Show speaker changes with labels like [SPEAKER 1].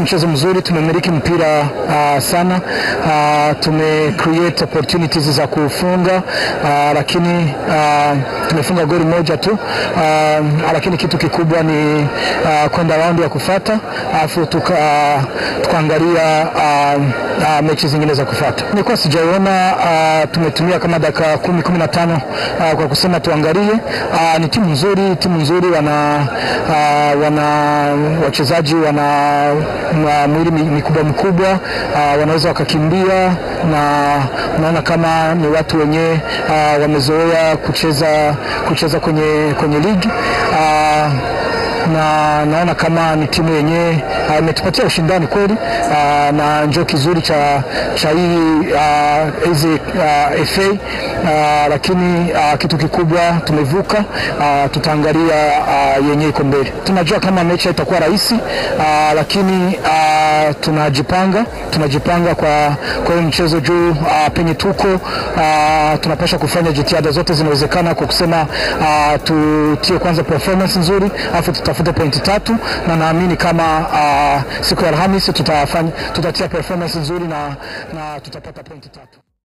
[SPEAKER 1] mchezo mzuri, tumemiliki mpira uh, sana uh, tume create opportunities za kufunga uh, lakini uh, tumefunga goli moja tu uh, lakini kitu kikubwa ni uh, kwenda raundi ya kufata alafu tuka, uh, tukaangalia uh, uh, mechi zingine za kufata. Nilikuwa sijaiona uh, tumetumia kama dakika kumi kumi na tano uh, kwa kusema tuangalie. Uh, ni timu nzuri, timu nzuri, wana uh, wana wachezaji wana uh, mwili mikubwa mikubwa uh, wanaweza wakakimbia na unaona kama ni watu wenye uh, wamezoea kucheza kucheza kwenye, kwenye ligi uh, na naona kama ni timu yenyewe imetupatia uh, ushindani kweli uh, na njoo kizuri cha, cha hii hizi uh, uh, FA uh, lakini uh, kitu kikubwa tumevuka uh, tutaangalia uh, yenyewe iko mbele. Tunajua kama mechi itakuwa rahisi uh, lakini uh, tunajipanga tunajipanga kwa kwa hiyo mchezo juu uh, penye tuko uh, tunapasha kufanya jitihada zote zinawezekana kwa kusema uh, tutie kwanza performance nzuri afu tutafute pointi tatu na naamini kama uh, siku ya Alhamisi tutafanya tutatia performance nzuri na, na tutapata pointi tatu.